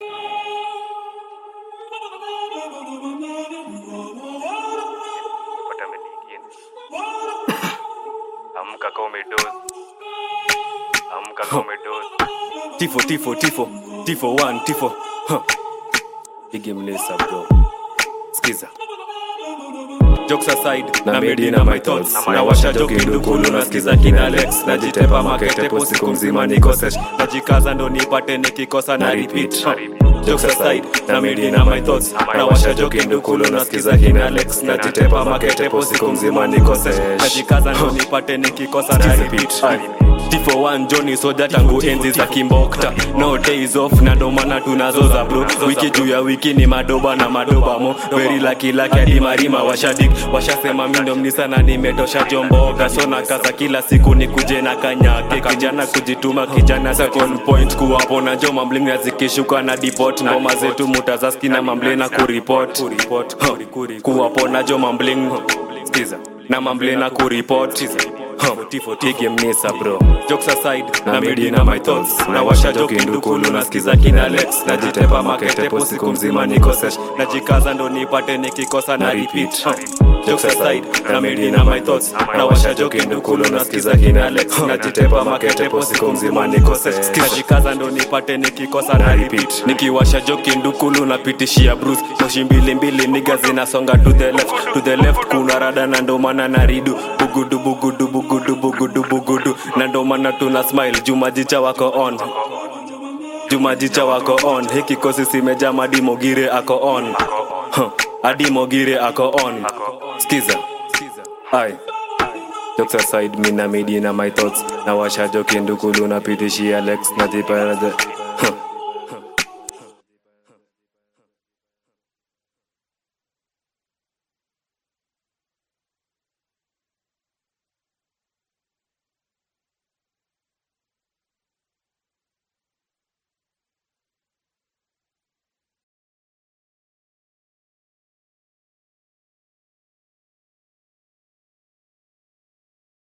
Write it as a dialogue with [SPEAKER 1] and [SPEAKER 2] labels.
[SPEAKER 1] pata medingine amka kama umedozi amka kama umedozi
[SPEAKER 2] tifo tifo tifo tifo one tifo huh. igemlesa bro skiza jokes aside na made in my thoughts na washa joki ndukulu nasikiza kina Alex najitepa maketepo siku mzima niko sesh najikaza ndo nipate nikikosa na repeat huh. jokes aside na made in my thoughts na washa joki ndukulu nasikiza kina Alex najitepa maketepo siku mzima niko sesh najikaza ndo nipate nikikosa na repeat tifo one joni soja tangu enzi za kimbokta no days off na ndo maana tunazoza bro wiki juu ya wiki ni madoba na madoba mo veri laki laki hadi marima washadik washasema mindo mnisa na nimetosha jomboga so na kaza kila siku ni kuje na kanyake kijana kujituma kijana second point kuwapona jo mamblina zikishuka na deport ngoma zetu mutazaski na mamblina kuripot Huh. kuwapona jo mambling skiza na mamblina kuripot igemnisa bro jokes aside na midi na my thoughts na washa joki ndukulu nasikiza kina alex najitepa maketepo siku mzima niko sesh najikaza ndo nipate nikikosa na repeat huh. jokes aside na midi na my thoughts na washa joki ndukulu nasikiza kina alex najitepa maketepo siku mzima niko sesh najikaza ndo nipate nikikosa na repeat nikiwasha joki ndukulu napitishia bruce moshi mbili mbili niga zinasonga to the left to the left kuna rada na ndo maana na ridu bugudu bugudu bugudu bugudu bugudu na ndo maana tuna smile jumajicha wako on jumajicha wako on hiki kosi simeja madi mogire ako on Huh. hadi mogire ako on skiza ai jokes aside mi na midi na my thoughts na washa joki ndukulu napitishia lex najiparaje huh.